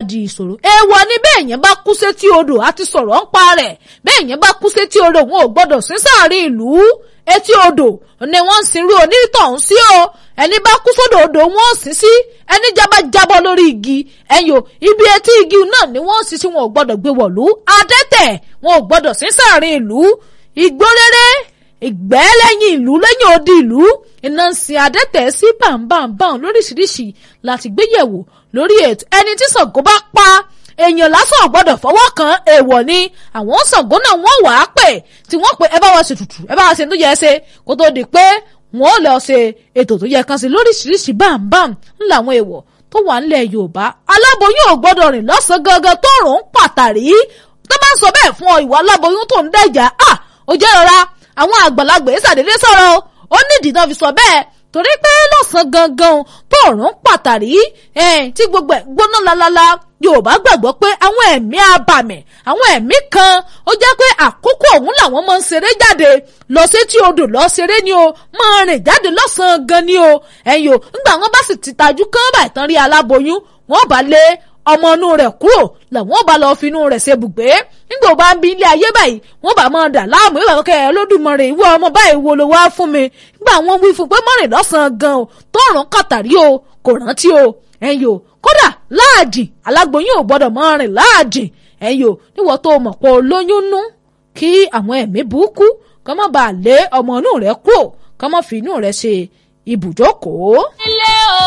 di ìṣòro èèwọ̀ ni bẹ́ẹ̀ yẹn bá kú sétí odò àti sọ̀rọ̀ ń pa rẹ̀ bẹ́ẹ̀ yẹn bá kú sétí odò wọn ò gbọ́dọ̀ sí sáàrin ìlú etí odò ni wọ́n ń sinrú onítọ̀hún sí o ẹni bá kú sódò odò wọn ò sí sí ẹni jábá jábọ́ lórí igi ẹ̀yìn o ibi etí igi náà ni wọ́n sì sí wọn ò gbọ́dọ̀ gbé wọ̀lú adẹ́tẹ̀ wọn ò gbọ́dọ̀ sí sáàrin ìlú igbó rere ìgbẹ́ lẹ́yìn ìlú lẹ́yìn odi ìlú iná ń sin adẹ́tẹ̀ sí bàǹbàǹbàǹ lóríṣiríṣi láti gbéyẹ̀wò lórí ètò ẹni tí Ṣàngó bá pa èèyàn lásán gbọ́dọ̀ fọwọ́ kan èèwọ̀ ni àwọn Ṣàngó náà wọ́n wà á pè tí wọ́n pè ẹ bá wa ṣe tutù ẹ bá wa ṣe tó yẹ ṣe kó tó di pé wọ́n lọ ṣe ètò tó yẹ kan sí lóríṣiríṣi bámbám ńlá àwọn èèwọ̀ tó wà nílẹ̀ Yorùbá aláboyún ò gbọ́dọ̀ rìn lọ́sàn-án gangan tó rùn ún pàtàrí tó bá ń sọ bẹ́ẹ̀ fún ọ ìwà aláboyún tó ń dẹ̀jà à ó jẹ́ rọra àwọn àgbàlagbà yìí ṣàdédé sọ̀rọ̀ ó nídìí náà fi sọ bẹ́ẹ̀ torí pé lọ́sàn-án gangan tó rùn pàtàrí tí gbogbo ẹ̀ gbóná lalala yorùbá gbàgbọ́ pé àwọn ẹ̀mí abàmì àwọn ẹ̀mí kan ó jẹ́ pé àkókò ọ̀hún làwọn máa ń ṣeré jáde lọ sétí odò lọ ṣeré ni o máa rìn jáde lọ́sàn-án gan ni o ẹ̀yìn o ńgbà wọn bá sì ti tajú kán báyìí tán rí aláboyún wọn bá lé ọmọ inú rẹ̀ kúrò làwọn bá lọ finú rẹ̀ ṣe bùgbé nígbà bá ń bí ilé ayé báyìí wọn bá máa dà láàmú ìwà kẹ ẹ lódùmarè ìwọ ọmọ báyìí wo ló wá fún mi nígbà wọn wí fún pé mọ́rin lọ́sàn-án gan o tọrùn kàtàrí o kò rántí o ẹ̀yìn o kódà láàjìn alágboyún ò gbọ́dọ̀ mọ́ rìn láàjìn ẹ̀yìn o níwọ̀ tó mọ̀ pé olóyún nú kí àwọn ẹ̀mí burúkú kọ́ mọ́ bàa lé ọmọ inú rẹ̀ kúrò kọ́ mọ́ fi inú rẹ̀ ṣe ibùjókòó. ilé o